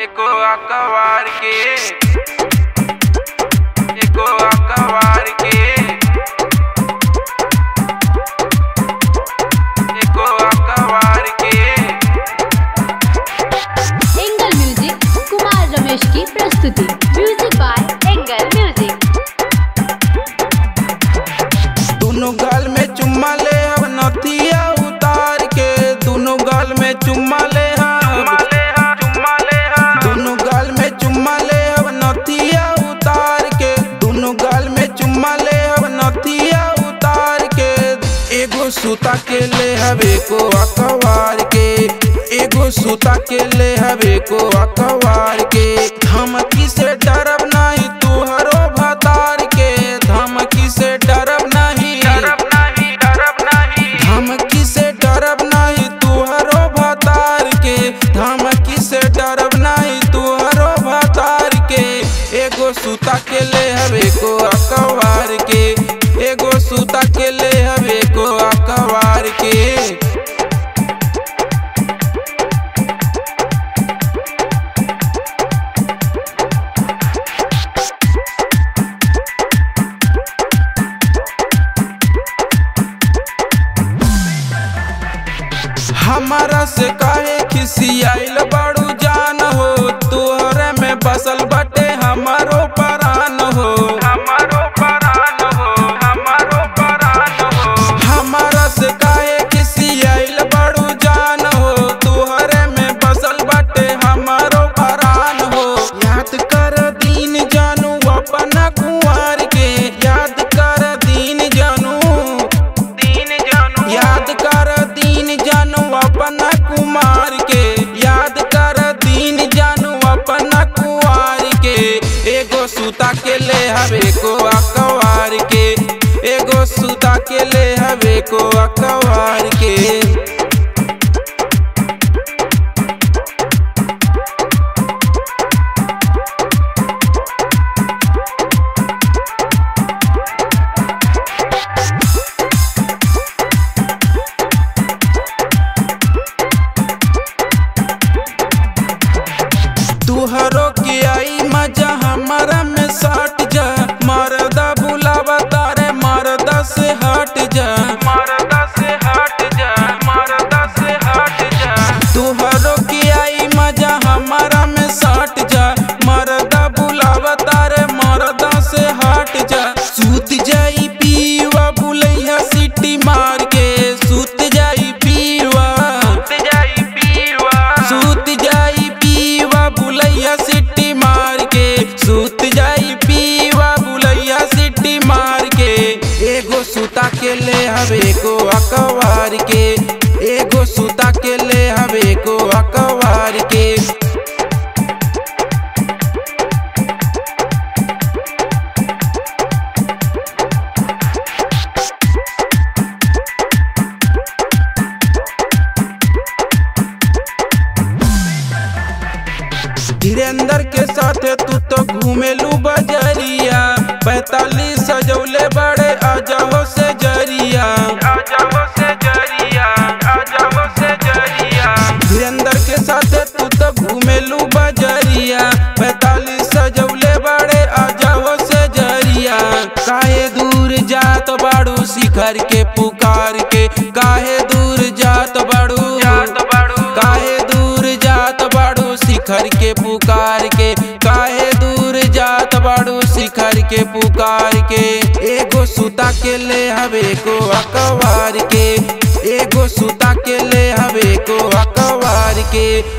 एको अकबार के एको अकबार के एको अकबार के एंगल म्यूजिक कुमार रमेश की प्रस्तुति म्यूजिक बाय एंगल म्यूजिक दोनों गाल में चुम्मा ले अब नथिया उतार के दोनों गाल में चुम्मा ले दोनों गाल में चुम्मा ले अब नथिया उतार के दोनों गाल में चुम्मा ले अब नथिया उतार के एगो सूता के ले हवे को अकवार के एगो सूता के ले हवे को अकवार के धमकी से डरब नहीं तुहरो भतार के धमकी से डरब नहीं डरब नहीं डरब नहीं धमकी से डरब नहीं तुहरो भतार के धमकी से डरब नहीं तुहरो भतार के एगो सूता के ले हवे को अकवार के एगो सूता के ले हवे को अकवार के हमारा से काहे खिसियाइल बड़ू जान हो तोहरे में बसल बटे हमारो परान हो हमारो परान हो हमारो परान हो हमारा से काहे खिसियाइल बड़ू जान हो तोहरे में बसल बटे हमारो परान हो याद कर दीन जानू अपना कुंवर के याद कर दीन जानू दीन जानू याद कर दीन जानू अपना कुमार के याद कर दीन जानू अपना कुंवर के एगो सूता के ले हवे को अकवार के एगो सूता के ले हवे को अकवार के तुहरो के आई मजा हमारा में सट जा मरदा बुलावा तारे मरदा से हट जा मरदा से हट जा मरदा से हट जा तुहरो के आई मजा हमारा में सट जा मरदा बुलावा तारे मरदा से हट जा सूत जाई पीवा बुलैया सिटी मार के सूत जाई पीवा सूत जाई पीवा सूत जाई पीवा बुलैया सिटी मार के सूत जाई पीवा बुलैया सिटी मार के एगो सूता के ले हवे को अकवार के एगो सूता के ले हवे को अकवार के धीरेन्द्र के साथे तू तो घूमेलू बजरिया पैतालीस सजौले बड़े आजाओ से जरिया आजाओ से जरिया आजाओ से जरिया धीरेन्द्र के साथे तू तो घूमेलू बजरिया पैतालीस सजौले बड़े आजाओ से जरिया काहे दूर जात बाड़ू शिखर के पुकार के काहे दूर जात बाड़ू जात बाड़ू काहे दूर जात बाड़ू शिखर के पुकार के काहे दूर जात बाड़ू शिखर के पुकार के एगो सूता के ले हवे को अकवार के एगो सूता के ले हवे को अकवार के